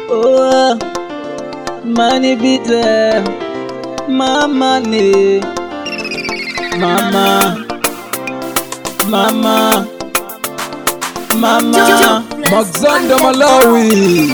Oh, money be there, my money, mama, mama, mama. Alexander Malawi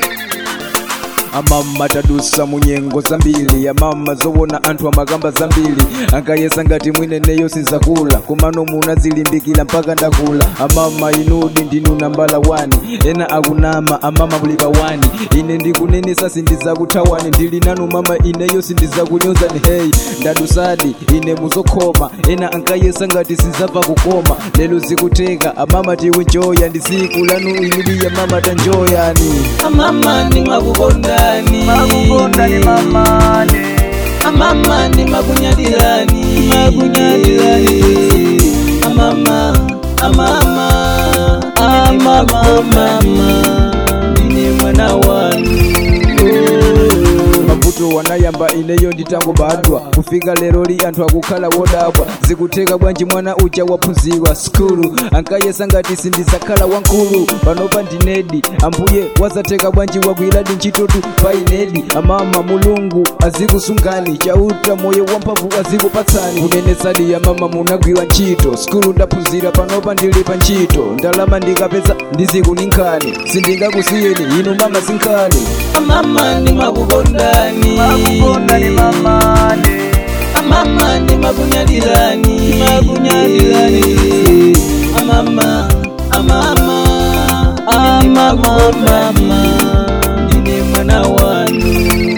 amama tadusa munyengo zambiri amama zowona anthu amagamba zambiri ankayesa ngati mwineneyo sizakula kumano muna zilimbikira mpaka ndakula amama inudi ndinu nambala wani ena akunama amama mulika wani ine ndikunenesa sindizakuthawani ndili nanu mama ineyo sindizakunyozani hey ndadusadi ine muzokhoma ena ankayesa ngati sizabva kukoma lero zikuteka amama tikunjoya ndi siku lanu ilibiya mama tanjoyani Amama ni makukondani Makukondani mamani Amama ni makunyadilani makunyadilani Amama amama amama mama ndine mwana wanu mavuto wanayamba ineyo nditangobadwa kufika lero li anthu akukhala wodabwa zikuteka bwanji mwana uja waphunzirwa skulu ankayesa ngati sindizakhala wankulu panopa ndinedi ambuye wazateka bwanji wagwiradi ntchitotu pa inedi amama mulungu azikusungani chauta moyo wamphamvu azikupatsani kunenetsadi ya mama munagwira ntchito skulu ndaphunzira panopa ndili pa ntchito ndalama ndikapeza ndizikuninkhani sindingakusiyeni inu mama sinkhani Amama ni makukondani Makukondani mamani Amama ni makunyadilani makunyadilani Amama amama amama mama ndine mwana wanu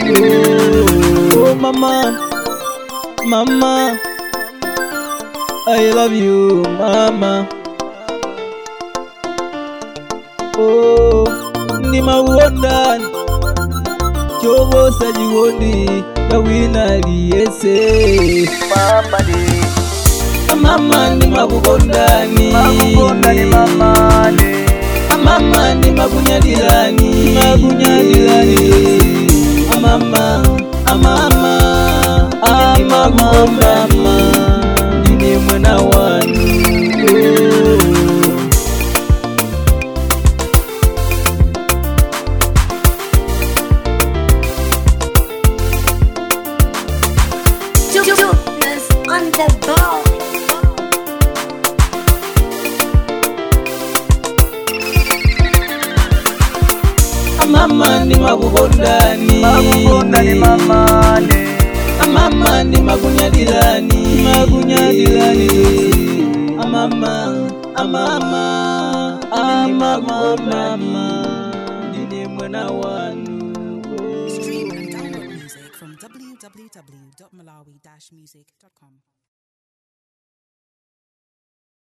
oh mama mama I love you mama oh ndi mauondani chovosa chikondi kawina liyese mamani amama ndi makukondani Makukondani mamani amama ndi makunyadilani makunyadilani amama amama amama mama ndine mwana wanu oh. Jonas on the ball. amama ndi makukondani Makukondani mamani amama ndi makunyadilani makunyadilani amama amama amama mama ndine mwana wanu Stream and download music from www.malawi-music.com.